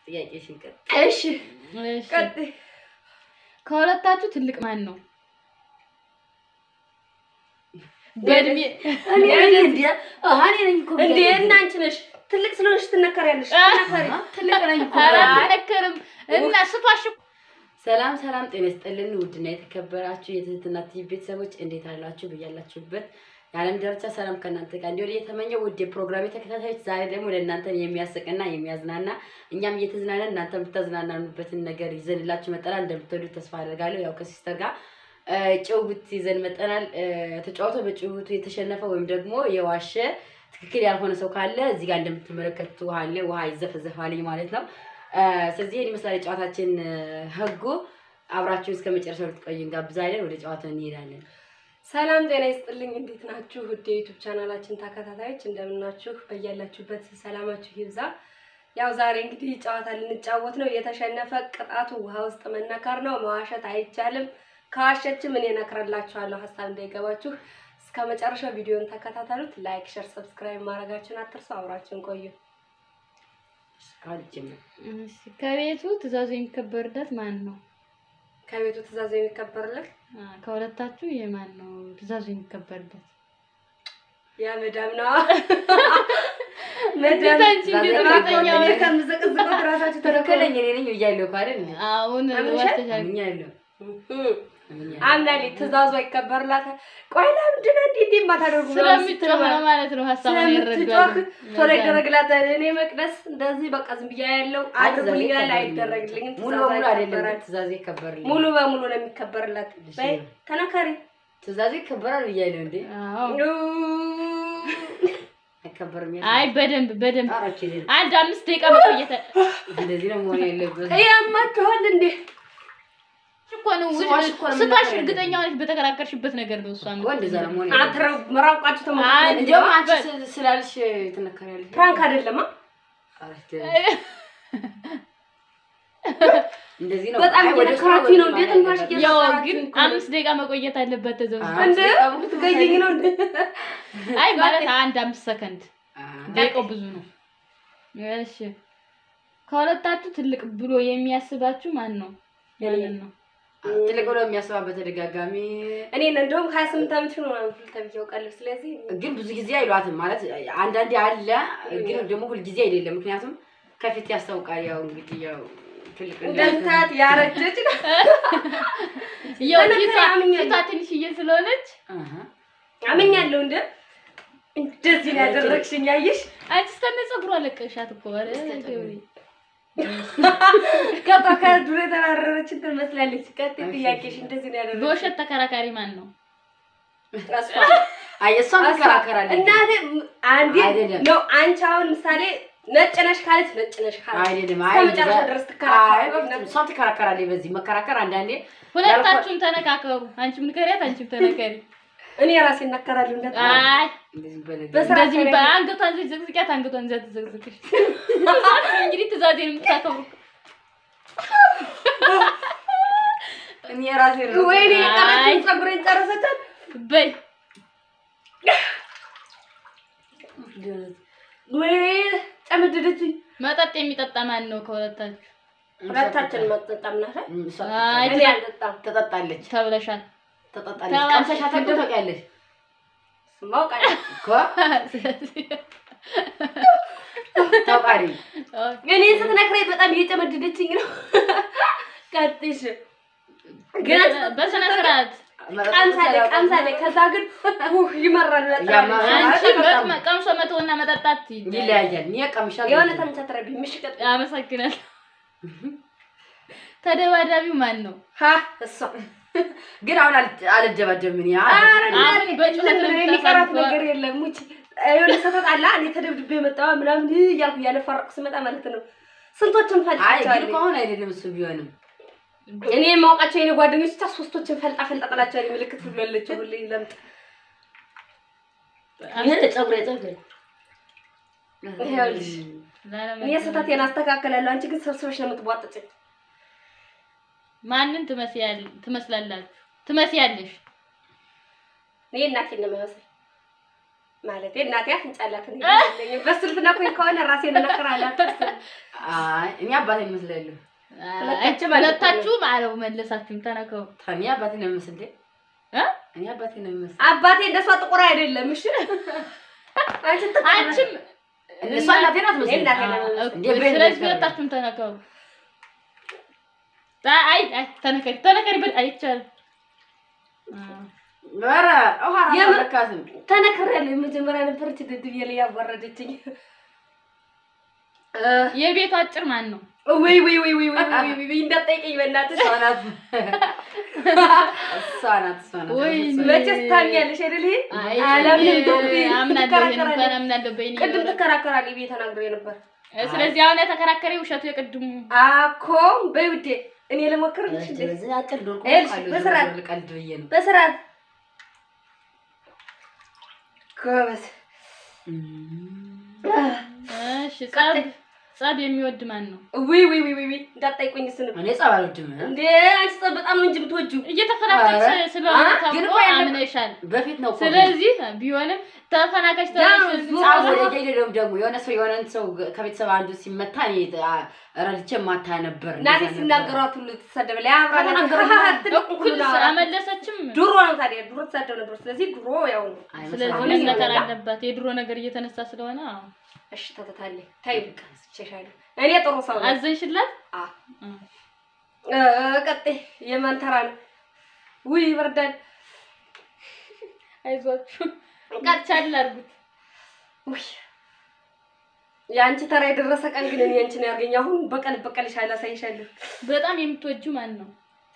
ጥያቄሽን ቀጥ እሺ እሺ ቀጥይ። ከሁለታችሁ ትልቅ ማን ነው? በእድሜ እኔ ነኝ እንዴ? አሃ እኔ ነኝ እኮ እንዴ ብያለሁ። እና አንቺ ነሽ ትልቅ ስለሆንሽ ትነከሪያለሽ። ትነከሪ። አሃ፣ ትልቅ ነኝ እኮ ኧረ ብያለሁ። አትነከርም እና ስቷሽ ሰላም ሰላም፣ ጤና ይስጥልን ውድና የተከበራችሁ የትህትና ቲቪ ቤተሰቦች እንዴት አላችሁ? ብያላችሁበት የዓለም ዳርቻ ሰላም ከእናንተ ጋር እንዲሆን እየተመኘው ውድ የፕሮግራሜ ተከታታዮች ዛሬ ደግሞ ለእናንተን የሚያስቅና የሚያዝናና እኛም እየተዝናናን እናንተ የምታዝናናኑበትን ነገር ይዘንላችሁ መጠናል። እንደምትወዱት ተስፋ አደርጋለሁ። ያው ከሲስተር ጋር እ፣ ጭውውት ይዘን መጠናል። እ፣ ተጫውቶ በጭውውቱ የተሸነፈ ወይም ደግሞ የዋሸ ትክክል ያልሆነ ሰው ካለ እዚህ ጋር እንደምትመለከቱ ውሃ አለ። ውሃ ይዘፈዘፋልኝ ማለት ነው። እ፣ ስለዚህ ይህን ይመስላል የጨዋታችን እ፣ ህጉ። አብራችሁ እስከ መጨረሻው ልትቆዩ እንጋብዛለን። ወደ ጨዋታው እንሄዳለን። ሰላም ጤና ይስጥልኝ። እንዴት ናችሁ? ውድ የዩቱብ ቻናላችን ተከታታዮች እንደምናችሁ፣ በያላችሁበት ሰላማችሁ ይብዛ። ያው ዛሬ እንግዲህ ጨዋታ ልንጫወት ነው። የተሸነፈ ቅጣቱ ውሃ ውስጥ መነከር ነው። መዋሸት አይቻልም። ከዋሸችም እኔ እነክርላችኋለሁ። ሀሳብ እንዳይገባችሁ እስከ መጨረሻው ቪዲዮን ተከታተሉት። ላይክ፣ ሸር፣ ሰብስክራይብ ማድረጋችሁን አትርሱ። አብራችሁን ቆዩ። እስካሁን ጀምር። እሺ፣ ከቤቱ ትእዛዙ የሚከበርለት ማን ነው? ከቤቱ ትእዛዝ የሚከበርለት አ፣ ከሁለታችሁ የማን ነው ትእዛዙ የሚከበርለት? ያ መዳም ነዋ። እንዴት አንቺ እንዴት እርግጠኛ እኔ ሆንሽ? ከምዘቀዝቁት ራሳችሁ ትክክለኛ እኔ ነኝ ብያለሁ እኮ አይደል? አሁን አምነሻል? ዋሽተሻል። አምኛለሁ። ተከተሉ። አምኛለሁ። አምናሌ ትእዛዙ አይከበርላታል። ቆይ ለምንድን ነው እንዲህ እንዲህ የማታደርጉ ምናምን ስትል ስለምትጮህ ማለት ነው ማለት ነው ሀሳቡን ስለምትጮህ ይረዳሉ። ቶሎ ይደረግላታል። እኔ መቅደስ እንደዚህ በቃ ዝም ብያ ያለው አይ፣ አድርጉልኝ ትእዛዜ ይላል፣ ይከበርልኛል። አይደረግልኝም። ሙሉ ትእዛዝ በሙሉ አይደለም አይከበራል። ግን ትእዛዜ ይከበርልኝ። ሙሉ በሙሉ ነው የሚከበርላት። እሺ። በይ ተነከሪ። ትእዛዜ ይከበራል ብያለሁ እንዴ? አዎ። አይከበርም አይ በደንብ በደንብ አራች አንድ አምስት ደቂቃ መቆየት እንደዚህ ነው መሆን ያለበት። ያማችኋል እንዴ? እኮ ነው ስሟሽ እኮ ነው ስታሽ የምናገረው። እርግጠኛ ሆነሽ በተከራከርሽበት ነገር ነው እሷ እኮ እንደዛ ነው መሆን ያለበት። አትረው መራቋችሁ አይ፣ ተመጣጣኝ እንዲያውም አንቺ ስ- ስላልሽ ትነከሪያለሽ። ፕራንክ አይደለም። አ? አረች እንደዚህ ነው። በጣም አይ፣ ወደ ስራ እየነከራችሁኝ ነው ወደ እንዴ? ማለት ትንፋሽ ያለበት። ያው እየሰራችሁ ግን እኮ ነው። አምስት ደቂቃ መቆየት አለበት ተዘው አ- እንደ አምስት ደቂቃ ትገይኝ ነው እንዴ? አይ ማለት አንድ አምስት ሰከንድ አ፣ ደቂቃው ብዙ ነው። እሺ ከሁለታችሁ ትልቅ ብሎ የሚያስባችሁ ማን ነው? ማንን ነው? ትልቅ ብሎ የሚያስባ በተደጋጋሚ እኔን እንደውም ሀያ ስምንት ዓመት ነው ምናምን ተብዬ አውቃለሁ። ስለዚህ ግን ብዙ ጊዜ አይሏትም ማለት አንዳንዴ አለ፣ ግን ደግሞ ሁልጊዜ አይደለም። ምክንያቱም ከፊት ያስታውቃል። ያው እንግዲህ ያው ትልቅ እንደምታያት ያረጀች ነው። ያው ተነከረ ፊቷ አምኛለሁ። ፊቷ ትንሽዬ ስለሆነች አሃ። አመኛለሁ እንደ እንደዚህ ነው ያደረግሽኝ። አየሽ አንቺ እስከነ ፀጉሯ ለቀሻት እኮ ኧረ ገብሬ። ገባ ከዱር የተባረረችን ትመስላለች። ቀጥይ ጥያቄሽ እንደዚህ ነው ያደረግሽኝ። በውሸት ተከራካሪ ማን ነው? እሷ አይ እሷም ትከራከራለች። እናቴ አንዴ አይደለም። ነው አንቺ አሁን ምሳሌ ነጭ ነሽ ካለች ነጭ ነሽ ካለች አይደለም። እስከ አይ መጨረሻ እንደዛ- ድረስ አይ ትከራከራለች። እሷም ትከራከራለች። በዚህ መከራከር አንዳንዴ ሁለታችሁም ተነካከሩ። አንቺም ንከሪያት፣ አንቺም ተነከሪ። እኔ ራሴ እናከራለሁ እንደ አይ እንደዚህ በለግ በስራ እንደዚህ ከረኝ። በአንገቷን ዘግዝቂያት፣ አንገቷን ዘት ዘግዝቅሽ። እንግዲህ ትእዛዜን የምታከብሩ እኔ ራሴ ነው ወይኔ አይ። የቀረችውን ፀጉሬን ጨረሰቻት። በይ ወይኔ ጨመደደችኝ። መጠጥ የሚጠጣ ማን ነው ከሁለታችሁ? ሁለታችን መጠጣም ናት። እሷ አይ እኔ አልጠጣም። ትጠጣለች ተብለሻል። ትጠጣለች። ተባልሽ። ቀምሰሻት እኮ ታውቂያለሽ ማውቃለሁ እኮ ታውቃለች። እኔ ስትነግረኝ በጣም እየጨመደደችኝ ነው። ቀጥሽ ግን በስነ ስርዓት ቀምሳለ ቀምሳለ ከዛ ግን ውህ ይመራል በጣም ያማ- አንቺ በጣም- መጥ- ቀምሶ መተውና መጠጣት ይለያያል። እኔ ቀምሻለሁ። የሆነ ተምቻትረቢ ምሽቀጥ አመሰግናል። ተደባዳቢው ማን ነው? ሀ እሷ ግን አሁን አል- አልደባደብም እኔ አ- ኧረ አሁን እናቴ፣ በጩኸት ነው ምንም የሚቀራት የምታሳልፈው። ነገር የለም። ሙች የሆነ ሰፈት አለ እኔ ተደብድቤ መጣሁ ምናምን እያልኩ እያለፈረቅኩ ስመጣ ማለት ነው ስንቶችን አይ ግን ፈልጣቸዋለሁ እኮ አሁን አይደለም እሱ ቢሆንም እኔ የማውቃቸው የኔ ጓደኞች ብቻ ሶስቶችን ፈልጣ ፈልጣ ጥላቸዋለሁ። ምልክት ሁሉ ያለችው ሁሌ ለምጥ ፀጉሬ ፀጉሬ ይኸውልሽ እኔ ስህተቴን አስተካከላለሁ። አንቺ ግን ሰብስበሽ ነው የምትቧጥጭኝ። ማንን ትመስያል- ትመስላላችሁ? ትመስያለሽ? እኔ እናቴን ነው የሚመስል ማለቴ እናቴ አፍንጫ አላት እኔ የለኝም። በሱ ልትነኩኝ ከሆነ ራሴን እነክራለሁ። አትስል። አይ እኔ አባቴ ይመስላሉ። ሁለታችሁም ሁለታችሁም አለው መለሳችሁም ተነከው እኔ አባቴ ነው የሚመስል እንዴ? እ? እኔ አባቴ ነው የሚመስል። አባቴ እንደሷ ጥቁር አይደለም። እሺ አንቺ ጥቁር አንቺም እሷ እናቴ ናት እኔ መሰለኝ። እናቴ አ- ነው እኮ እንዴ በእኔ ስለዚህ ነው ሁለታችሁም ተነከው። አይ አይ ተነከሪ ተነከሪ ብል አይቻልም። አ፣ ኧረ ውሃ ራሱ የምን- አልለካትም። ተነክሬያለሁ። የመጀመሪያ ነበረች ድድብ ላይ ያዋረደችኝ። የቤቱ አጭር ማን ነው? ወይ ወይ ወይ ወይ ወይ ወይ ወይ እንዳትጠይቀኝ በእናትሽ። እሷ ናት። እሷ ናት። እሷ ናት። ወይ እሷ ናት። መቼስ ታምኛለሽ አይደል? ይሄ አይ አላምንም። ዶክቴ አምናለሁ ይሄን እንኳን ትከራከራለች። አምናለሁ በይኔ ቅድም ትከራከራለች ብዬ ተናግሬ ነበር። ስለዚህ አሁን የተከራከረ ውሸቱ የቅድሙ አኮ በይ ውዴ፣ እኔ ልሞክርልሽ እንዴ? በዚህ አጭር ዶርቆ ይኸውልሽ፣ ቃሉ በስርዓት- ዞር ቀልድ ብዬ ነው። በስርዓት ጎበዝ። እሺ ጸብ ጸብ የሚወድ ማን ነው? ውይ ውይ ውይ ውይ እንዳትጠይቁኝ እሱንም እኔ ጸብ አልወድም። እንዴ አንቺ ጸብ በጣም ነው እንጂ የምትወጂው። እየተፈናቀች ኧረ፣ ስለሆነ አ? ተብሎ ግን እኮ ያለ- አምነሻል። በፊት ነው እኮ ስለዚህ ቢሆንም ተፈናቃች ያው ተብለሽ ዙ- ጸብ ወደ ጀደም ደግሞ የሆነ ሰው የሆነን ሰው ከቤተሰብ አንዱ ሲመታ እኔ አ- ረድቼ ማታ ነበር። እናቴ እንደዛ ነበር። ሲናገሯት ሁሉ ትሰደብ ላይ አብራ ከተናገሩ ትልቅ እኩል ሁሉ አመለሰችም። ድሮ ነው ታዲያ ድሮ ትሳደብ ነበር። ስለዚህ ድሮ ያው ነው። አይመስልም። ስለዚህ አሁን መነገር ይሆናል። አለባት የድሮ ነገር እየተነሳ ስለሆነ አዎ። እሺ ተተታለ ታይ በቃ ስቸሻለሁ። እኔ ጥሩ ሰው ነኝ። አዘንሽላት። አ እ። እ ቀጤ የማንተራ ነው። ውይ ይበርዳል። አይዟችሁ ቃቻል አድርጉት። ውይ የአንቺ ተራ የደረሰ ቀን ግን እኔ አንቺን ያርገኝ። አሁን በቀል በቀልሻለሁ፣ አሳይሻለሁ። በጣም የምትወጁ ማን ነው?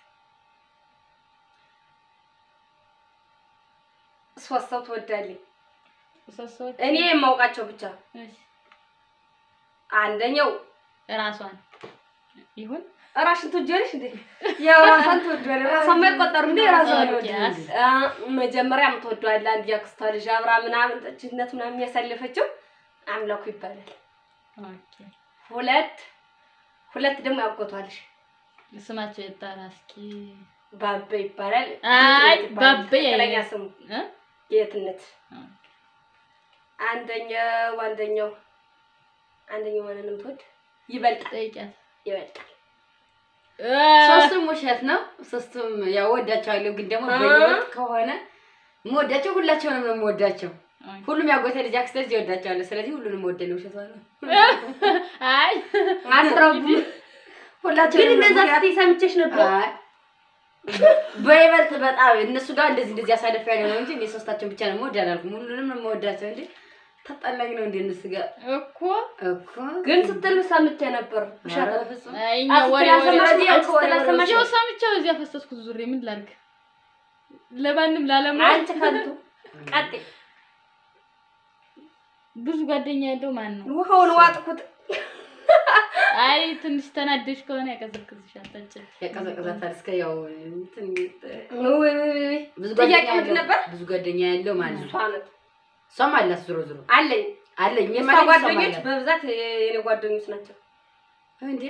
ሶስት ሰው ትወዳለኝ። ሶስት ሰዎች እኔ የማውቃቸው ብቻ እሺ፣ አንደኛው ራሷን ይሁን ራሽን ትወጃለሽ እንዴ? ያው ራሷን ትወዳለች። ራሷን የማይቆጠሩ እንዴ ራሷን ኦኬ፣ ትወዳለች። አ መጀመሪያ የምትወደዋለ አንድ ያክስቷ ልጅ አብራ ምናምን ጠጅነት ምናምን የሚያሳልፈችው አምላኩ ይባላል። ኦኬ። ሁለት ሁለት ደግሞ ያጎቷልሽ ስማቸው የጠራ እስኪ ባበ ይባላል። አይ፣ ጌትነት ይባላል። ባበ ያ- ትክክለኛ ስሙ እ? ጌትነት። ኦኬ። አንደኛው አንደኛው አንደኛው ማንን ነው የምትወድ? ይበልጣል ጠይቂያት። ይበልጣል። እ፣ ሶስቱም ውሸት ነው። ሶስቱም ያው ወዳቸዋለሁ፣ ግን ደግሞ አ? በህይወት ከሆነ የምወዳቸው ሁላቸውንም ነው የምወዳቸው። ኦኬ። ሁሉም ያጎተ ልጅ አክስተ ልጅ ይወዳቸዋለሁ። ስለዚህ ሁሉንም ወደለ ውሸት ነው። አይ አትረቡ። ሁላቸውንም ግን ነው እንደዛ የምወዳቸው። ስትይ ሰምቼሽ ነበር። አይ፣ በይበልጥ በጣም እነሱ ጋር እንደዚህ እንደዚህ ያሳለፍ ያለ ነው እንጂ እኔ ሶስታቸውን ብቻ ነው የምወድ አላልኩም። ሁሉንም ነው የምወዳቸው እንጂ ታጣላኝ ነው እንደ እነሱ ጋር እኮ እኮ ግን ስትሉ ሰምቼ ነበር። ውሸት ኧረ ነው። በፍጹም። አይ፣ እኛ አስትላ ወሬ ወሬ ሰማሽ? ስለዚህ አንቺ ከወሬ ስትላ ወሬ ሰማሽ? ያው ሰምቼው እዚያ ፈሰስኩት ዙሬ ምን ላድርግ? ለማንም ላለማ አንቺ ከንቱ ቀጤ ብዙ ጓደኛ ያለው ማን ነው? ውሃውን ዋጥኩት። አይ ትንሽ ተናደሽ ከሆነ ያቀዘቅዝሻል። ጠጭ ያቀዘቅዛታል እስከ ያው እንትን ውይ ውይ ውይ ውይ። ብዙ ጥያቄ ጓደኛ ምንድን ያለው ነበር? ብዙ ጓደኛ ያለው ማለት እሷ ነው። ናት እሷም አላት ዞሮ ዞሮ አለኝ። አለኝ የእሷ የማለት ጓደኞች ጓደኞች በብዛት የኔ ጓደኞች ናቸው። እንዴ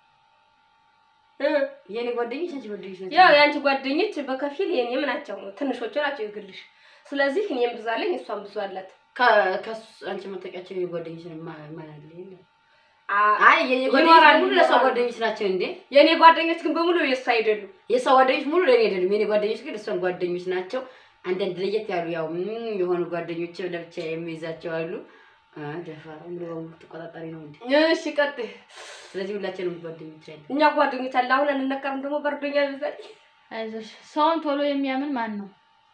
እ የኔ ጓደኞች አንቺ ጓደኞች ናቸው። ያው የአንቺ ጓደኞች በከፊል የኔም ናቸው፣ ትንሾቹ ናቸው የግልሽ። ስለዚህ እኔም ብዙ አለኝ፣ እሷም ብዙ አላት። ከ- ከሱ አንቺ መጠቂያቸው የኔ ጓደኞች ነው ማ- ማን አለ የለም። አ- አይ የኔ ጓደኞች ይኖራሉ፣ ሙሉ ለሷ ይኖራሉ። ጓደኞች ናቸው እንዴ የኔ ጓደኞች ግን በሙሉ የእሷ አይደሉም። የሷ ጓደኞች ሙሉ ለኔ አይደሉም። የኔ ጓደኞች ግን እሷን ጓደኞች ናቸው። አንዳንድ ለየት ያሉ ያው ምን የሆኑ ጓደኞች ለብቻ የሚይዛቸው አሉ። አ ደፋር ሙሉ በሙሉ ተቆጣጣሪ ነው እንዴ። እሺ ቀጥይ። ስለዚህ ሁላችንም ጓደኞች አሉ። እኛ ጓደኞች አለ። አሁን አንነቀርም ደግሞ በርዶኛ ብዛት አይዞሽ። ሰውን ቶሎ የሚያምን ማን ነው?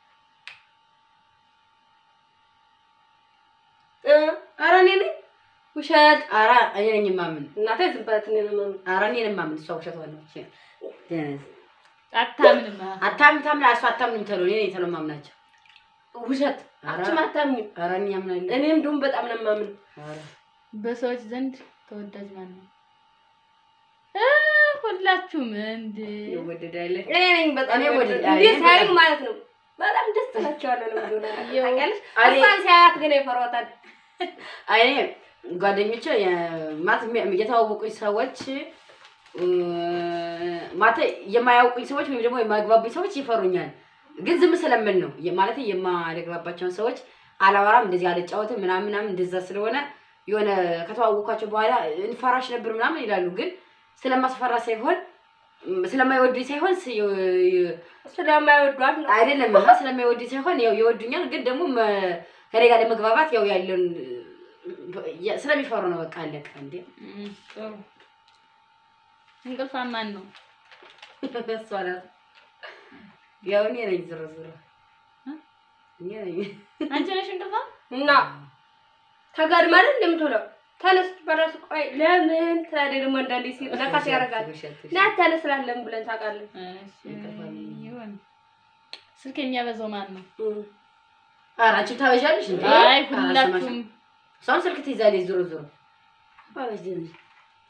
ኧረ እኔ ነኝ ውሸት። ኧረ እኔ ነኝ የማምን። እናቴ ዝም በላት እኔ ነው የማምን። ኧረ እኔ ነኝ የማምን። እሷ ውሸት ዋለች። ደነዝ አታምንም። አታምን ታምና እሷ አታምንም ተሎ እኔ ነኝ ተሎ ማምናቸው። ውሸት ኧረ አንቺም አታምኝም። ኧረ እኔ አምናለሁ። እኔም ደግሞ በጣም ነው የማምን። ኧረ በሰዎች ዘንድ ተወዳጅ ማን ነው? እ ሁላችሁም እንዴ ይወደዳል። እኔ ነኝ በጣም እኔ ወደ- እንዴ እኔ ሳይሉ በጣም- ማለት ነው። በጣም ደስ ትላቸዋለህ ነው እንደሆነ ያው- ታውቂያለሽ። እኔ- እሷን ሲያያት ግን ይፈሯታል። እኔ ጓደኞቼ የ- ማለት የሚ- የተዋወቁኝ ሰዎች እ፣ ማለት የማያውቁኝ ሰዎች ወይም ደግሞ የማግባቡኝ ሰዎች ይፈሩኛል። ግን ዝም ስለምን ነው የ- ማለት የማልግባባቸውን ሰዎች አላወራም እንደዚህ አልጫወትም ምናምን ምናምን እንደዛ ስለሆነ የሆነ ከተዋወኳቸው በኋላ እንፈራሽ ነበር ምናምን ይላሉ። ግን ስለማስፈራ ሳይሆን ም፣ ስለማይወዱኝ ሳይሆን ስ- የ- ስለማይወዷት ነው። አይደለም ሀ ስለማይወዱኝ ሳይሆን ያው ይወዱኛል። ግን ደግሞ መ- ከኔ ጋር ለመግባባት ያው ያለውን የ- ስለሚፈሩ ነው። በቃ አለቀ እንዴ እም፣ ጥሩ እንቅልፋም ማን ነው? እሷ ናት። ያው እኔ ነኝ ዞሮ ዞሮ እኔ ነኝ። አንቺ ነሽ እንቅልፋም? እና ተጋድ ማለት እንደምትውለው ተነስ በራሱ ቆይ ለምን ትላለች። ደግሞ አንዳንዴ ሲል ነካት ያደርጋል ና ተነስ ስላለን ብለን ታውቃለን። እሺ፣ ይሁን። ስልክ የሚያበዛው ማን ነው? ኧረ አንቺም ታበዣለሽ እንዴ? አይ ኧረ ሁላችሁም አልሰማሽም። እሷም ስልክ ትይዛለች ዞሮ ዞሮ አበሽ ደህና ነሽ?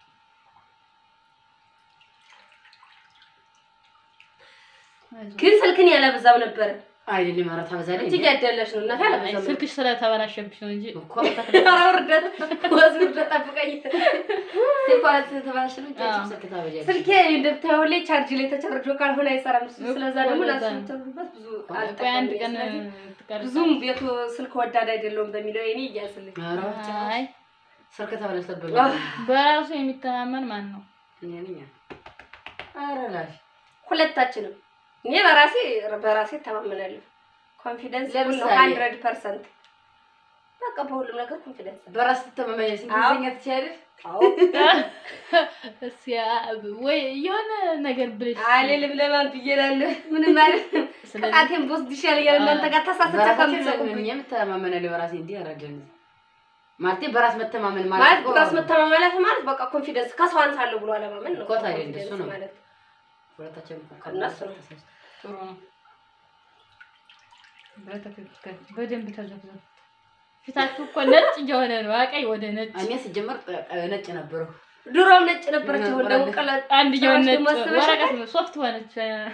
ግን ስልክን ያለበዛው ነበረ። አይደለም ኧረ ታበዛለች እጅግ ያደለሽ ነው እናት አይ፣ ያለበዛው ስልክሽ ስለተበላሸብሽ ነው እንጂ እኮ ኧረ ውርደት ወዝ ውርደት ጠብቀኝ። ስልኳ ተበላሽ ነው እንጂ አንቺም አዎ። ስልክ ታበዣለሽ። ስልኬ እንደምታየው ላይ ቻርጅ ላይ ተቻርጆ ካልሆነ አይሰራም። እሱ ስለዛ ደግሞ እኮ ለዛ ነው። ላስምተበት ብዙ ቆይ አንድ ቀን አልጠቀምም። ስለዚህ ትቀርጻለሽ። ብዙም ቤቱ ስልክ ወዳድ አይደለውም በሚለው የኔ እያስልኝ ኧረ ጭራሽ አይ ስልክ ተበላሽተብኝ በራሱ የሚተማመን ማን ነው? እኔ ነኝ። ኧረ ላሽ ሁለታችንም እኔ በራሴ በራሴ እተማመናለሁ። ኮንፊደንስ ለምሳሌ? ሀንድረድ ፐርሰንት በቃ በሁሉም ነገር ኮንፊደንስ በራስ ትተማመኛለሽ። አዎ። እንግሊዝኛ ትችያለሽ? እስኪ ወይ የሆነ ነገር ብለሽ አልልም ለማን ብዬ እላለሁ። ምንም ማለት ስለዚህ ቅጣቴን በወስድ ይሻለኛል እናንተ ጋር ተሳስቼ በራሳችን ከምትሰቁብኝ ለምን የምተማመናለሁ በራሴ እንዲህ አረጀን ማለቴ በራስ መተማመን ማለት ማለት እኮ በራስ መተማመናት ማለት በቃ ኮንፊደንስ ከሰው አንሳለሁ ብሎ አለማመን ነው። እኮ ታዲያ እንደሱ ኮንፊደንስ ነው። ማለት ሁለታችን እኮ እነሱ ነው። ተሳስተን ጥሩ ነው። በትክክል በደንብ ተዘፍዘፍ። ፊታችሁ እኮ ነጭ እየሆነ ነው። አቀይ ወደ ነጭ እኔ ሲጀመር እ- ነጭ ነበረው። ድሮም ነጭ ነበረች። አሁን ደግሞ ነበራለች። ቀለጥ አንድ እየሆነ ጭራሽ ነጭ ደግሞ አስበሻታል? ወረቀት ነው ሶፍት ሆነች።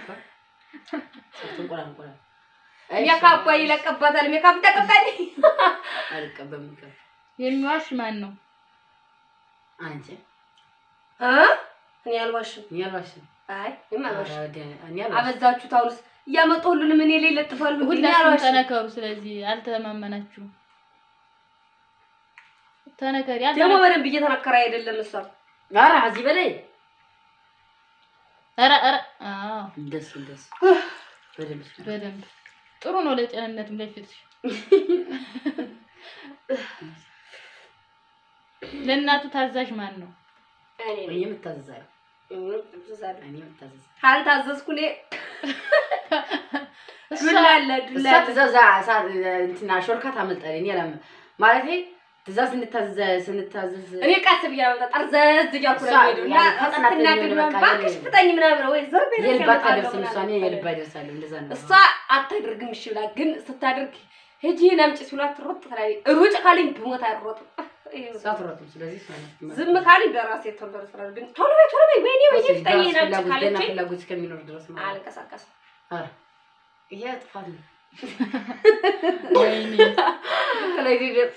እንቁላል እንቁላል ሜካፕ ይለቀባታል። ሜካፕ ተቀባይ አልቀበም ይቀር የሚዋሽ ማን ነው? አንቺ እ እኔ አልዋሽም። እኔ አልዋሽም። አይ እኔም አልዋሽም። ኧረ ወደ- እኔ አልዋሽም። አበዛችሁት። አሁንስ እያመጡ ሁሉንም እኔ ላይ ለጥፋሉ። እኔ ሁላችሁም አልዋሽም። ተነከሩ። ስለዚህ አልተማመናችሁም። ተነከሪ ደግሞ አልተነ- በደንብ እየተነከረ አይደለም እሷ ኧረ ከዚህ በላይ ኧረ ኧረ አዎ እንደሱ እንደሱ በደንብ ስራ። በደንብ ጥሩ ነው ለጤንነትም ለፊትሽ። ለእናቱ ታዛዥ ማን ነው? እኔ እኔ ነኝ። የምታዘዛለሁ እኔ እታዘዛለሁ። እኔ የምታዘዛለሁ ካልታዘዝኩ እኔ እሷ ዱላ አለ ዱላ እሷ አለ። ትእዛዝ ሳ- እንትና ሾልካ ታመልጣለች። እኔ አላም ማለቴ ትእዛዝ ስንታዘዝ ስንታዘዝ እኔ ቀስ ብዬ ነው ጠርዘዝ እያልኩ ነው እሷ የምሄደው እና ያለ ፈጥና ስትናገር ትሄድ ምናምን በቃ እባክሽ የለ- ፍጠኝ ምናምን ወይ ዞር በይ የልባ ያመጣለሁ አታደርስም እሷ እኔ ምናምን የልባ ይደርሳለሁ። እንደዛ ነው። እሷ አታደርግም። እሺ ብላ ግን ስታደርግ ሂጂ ናምጪ ሲሏት ትሮጥ ትላለች። ሩጭ ካለኝ ብሞት አይሮጥም። እሷ አትሮጥም። ስለዚህ እሷ ናት። ዝም ካለኝ በራሴ ቶሎ ስራ ግን ቶሎ በይ ቶሎ በይ ወይኔ ወይኔ በራስ ፍጠኝ ናምጪ ፍላጎት ገና ካለችኝ ፍላጎት እስከሚኖር ድረስ ማለት ነው። አልንቀሳቀስም። ኧረ ይሄ ጥፋት ነው። ወይኔ ስለዚህ ደ-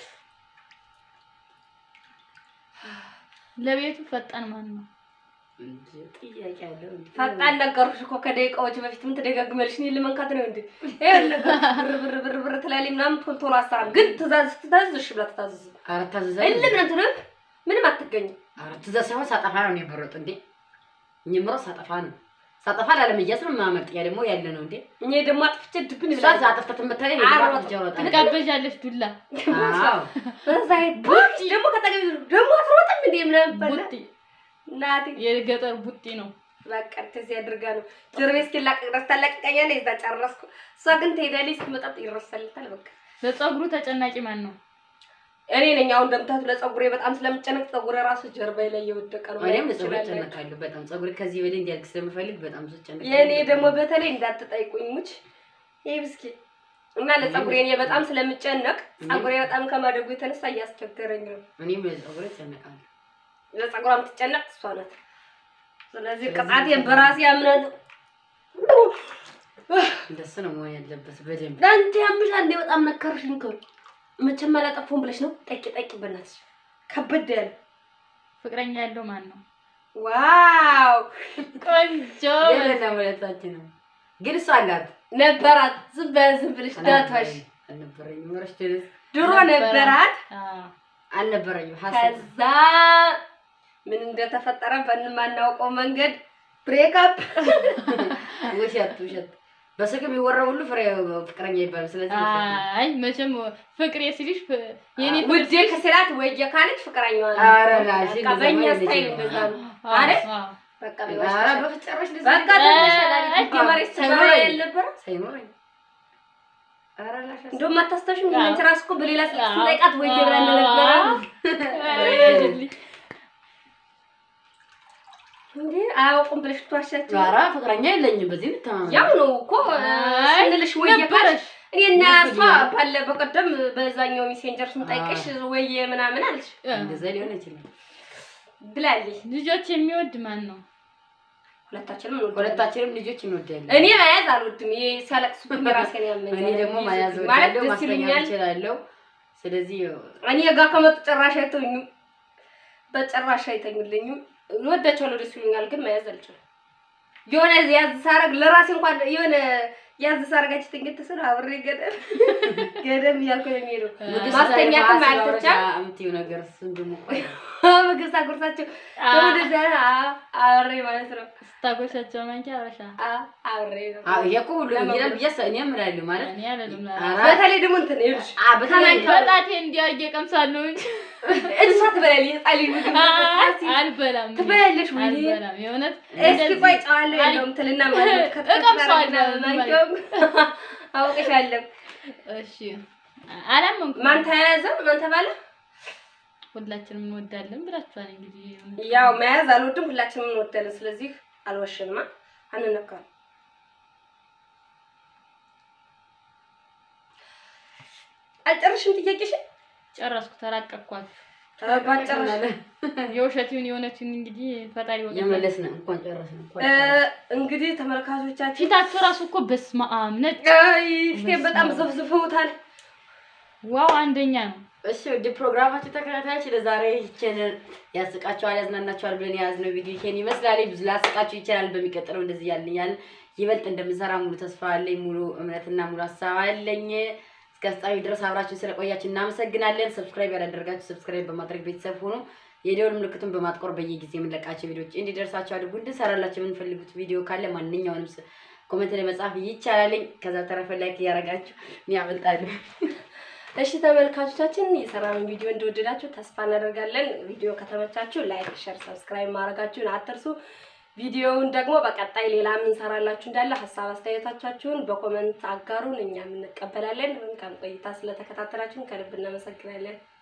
ለቤቱ ፈጣን ማን ነው? እንጂ ጥያቄ አለው እንዴ? ፈጣን ነገርኩሽ እኮ ከደቂቃዎች በፊት ምን ትደጋግመልሽ? እኔን ለመንካት ነው እንዴ? ይኸውልህ ብር ብር ብር ብር ትላለች ምናምን ቶሎ ቶሎ አሰራም። ግን ትእዛዝ ስትታዘዝ እሺ ብላ ትታዘዝ። ኧረ ታዘዛለች። እልም ነው ትንም ምንም አትገኝም። ኧረ ትእዛዝ ሳይሆን ሳጠፋ ነው የሚበረጥ እንዴ? እኝምሮ ሳጠፋ ነው ሳጠፋ ላለመያዝ ነው የማመልጥ። ያ ደግሞ ያለ ነው እንዴ? እኔ ደግሞ አጥፍቼ ድብን እሷ ብላ አጥፍታ ትመታለች። አዎ፣ የልባ ትጃ ወጣለች። ትጋበዣለሽ ዱላ አዎ በዛ ቡጢ ደግሞ ከጠገቢ ደግሞ አትሮጥም እንዴ ምናምን በላ ቡጢ እናቴ የገጠር ቡጢ ነው። በቃ እንደዚህ አድርጋ ነው ጀርቤ እስኪላቀቅ ድረስ ታላቅቀኛለች። እዛ ጨረስኩ። እሷ ግን ትሄዳለች፣ ስትመጣ ይረሳልታል። በቃ ለፀጉሩ ተጨናቂ ማን ነው? እኔ ነኝ አሁን እንደምታዩት ለፀጉሬ በጣም ስለምጨነቅ ፀጉሬ ራሱ ጀርባዬ ላይ እየወደቀ ነው። እኔም ማየት ለፀጉር ትችላለች። እጨነቃለሁ በጣም ፀጉር ከዚህ በላይ እንዲያድግ ስለምፈልግ በጣም ብዙ እጨነቃለሁ። የእኔ ደግሞ በተለይ እንዳትጠይቁኝ ሙች ይህ ብስኪ እና ለፀጉሬ እኔ በጣም ስለምጨነቅ ፀጉሬ በጣም ከማደጉ የተነሳ እያስቸገረኝ ነው። እኔም ለፀጉር እጨነቃለሁ። ለፀጉሯ የምትጨነቅ እሷ ናት። ስለዚህ ቅጣቴን በራሴ አምናለሁ። እንደሱ ነው መሆን ያለበት በደንብ ለአንተ ያምሻል እንዴ? በጣም ነከርሽኝ እኮ መቼም አላጠፋሁም ብለሽ ነው። ጠቂ ጠቂ በእናትሽ ከበድ ያለ ፍቅረኛ ያለው ማን ነው? ዋው ቆንጆ የለና ሁለታችን ነው ግን እሷ አላት ነበራት። ዝም በያ ዝም ብለሽ ዳቷሽ አልነበረኝም። ወረሽ ደስ ድሮ ነበረ። ነበራት። አዎ። አልነበረኝም። ሀሳብ ከዛ ምን እንደተፈጠረ በማናውቀው መንገድ ብሬክአፕ ውሸት ውሸት በስልክ የሚወራው ሁሉ ፍሬ ፍቅረኛ ይባላል። ስለዚህ ውሸት ነው። አይ መቼም ፍቅሬ ሲልሽ ፍ- የኔ ፍቅር ውዴ ከስላት ወየ ካለች ፍቅረኛዋ ነው። ኧረ ላሽ በቃ በእኛ ስታይል እንደዛ ነው አይደል? አዎ። በቃ ኧረ በቃ በፍጨረሽ ደስ በቃ ይላል። ተመሸላል ከመሬት ሳይኖረኝ። ሳይኖር ያልነበረ ሳይኖረኝ ኧረ ላሽ እንደውም አታስታውሽም? አዎ። አንቺ ራስሽ እኮ በሌላ ስልክ ስጠይቃት ወየ ብላ እንደነበረ አይደልኝ። እንዴ አያውቁም ብለሽ ትዋሻቸው። ኧረ ፍቅረኛ የለኝም። በዚህ እንተማመን። ያው ነው እኮ አይ ስንልሽ ወየ ካለች ነበረሽ። እኔና ነበረኝ። እሷ ባለ በቀደም በዛኛው ሜሴንጀር ስንጠይቅሽ ወየ ምናምን አለሽ እንደዛ ሊሆን አይችልም። ብላለች። ልጆች የሚወድ ማን ነው? ሁለታችንም እንወዳለን። ሁለታችንም ልጆች እንወዳለን። እኔ መያዝ አልወድም። ይሄ ሲያለቅሱብኝ ራሴን ያመኛል። እኔ ደግሞ መያዝ ማለት እወዳለሁ፣ ደስ ማስተኛት ይለኛል። እችላለሁ። ስለዚህ እኔ ጋር ከመጡ ጭራሽ አይተኙም፣ በጭራሽ አይተኙልኝም። እወዳቸዋለሁ፣ ደስ ይሉኛል፣ ግን መያዝ አልችልም። የሆነ ያዝ ሳረግ ለራሴ እንኳን የሆነ ያዝ ሳረጋች ትንግት ስለ አብሬ ገደም ገደም እያልኩ ነው የሚሄደው። ምግብ ማስተኛትም ስታይል አልተቻል ማስታወሻ የምትይው ነገር እሱን ደግሞ ቆይ ምግብ ሳጎርሳቸው አ- ወደዚያ አብሬ ማለት ነው ስታጎሻቸው ማንኪያ አበሻ አ- አብሬ ነው። አዎ፣ ይሄ እኮ ሁሉ ይላል ብዬ አስ- እኔ እምላለሁ ማለት እኔ አልልም ኧረ፣ በተለይ ደግሞ እንትን ይኸውልሽ አ፣ በተለይ በጣቴ እንዲያርጌ ቀምሳለሁ እንጂ እሷ ትበላለች የህፃን ልጅ ምግብ አልበላም። ትበላለች ወይ አልበላም። የእውነት እስኪ እንደዚህ ቆይ ጨዋለሁ የለውም ትልና ማለት እቀምሰዋለሁ። አውቅሻለሁ። እሺ አላመንኩም። ማን ተያያዘ? ማን ተባለ? ሁላችንም እንወዳለን ብላችኋል። እንግዲህ ያው መያዝ አልወድም፣ ሁላችንም እንወዳለን። ስለዚህ አልወሽንማ፣ አንነካም። አልጨርሽም ጥያቄሽን? ጨረስኩ፣ ተራቀቅኳችሁ። ባጨረሽ የውሸት ይሁን የእውነት ይሁን እንግዲህ ፈጣሪ ወቀ የመለስን እንኳን ጨረስን እንኳን እ፣ ጨረስን። እንግዲህ ተመልካቾቻችን ፊታችሁ ራሱ እኮ በስመ አብ ነጭ። አይ ፊቴን በጣም ዘፍዝፈውታል። ዋው አንደኛ ነው። እሺ ውድ ፕሮግራማችን ተከታታዮች ለዛሬ ይችን ያስቃቸዋል ያዝናናቸዋል ብለን የያዝነው ቪዲዮ ይሄን ይመስላል። ብዙ ላስቃችሁ ይችላል። በሚቀጥለው እንደዚህ ያልኛል ይበልጥ እንደምንሰራ ሙሉ ተስፋ አለኝ፣ ሙሉ እምነትና ሙሉ ሀሳብ አለኝ። እስከ ፍጻሜ ድረስ አብራችሁን ስለቆያችሁ እናመሰግናለን። ሰብስክራይብ ያላደረጋችሁ ሰብስክራይብ በማድረግ ቤተሰብ ሆኑ። የደወል ምልክቱን በማጥቆር በየጊዜ የምንለቃቸው ቪዲዮዎች እንዲደርሳቸው አድርጉ። እንድንሰራላቸው የምንፈልጉት ቪዲዮ ካለ ማንኛውንም ስ- ኮሜንት ላይ መጻፍ ይቻላልኝ። ከዛ ተረፈ ላይክ እያደረጋችሁ እኔ አመልጣለሁ። እሺ ተመልካቾቻችን የሰራነውን ቪዲዮ እንደወደዳችሁ ተስፋ እናደርጋለን። ቪዲዮ ከተመቻችሁ ላይክ፣ ሸር፣ ሰብስክራይብ ማድረጋችሁን አትርሱ። ቪዲዮውን ደግሞ በቀጣይ ሌላ የምንሰራላችሁ እንዳለ ሀሳብ አስተያየቶቻችሁን በኮመንት አጋሩን፣ እኛም እንቀበላለን። መልካም ቆይታ ስለተከታተላችሁን ከልብ እናመሰግናለን።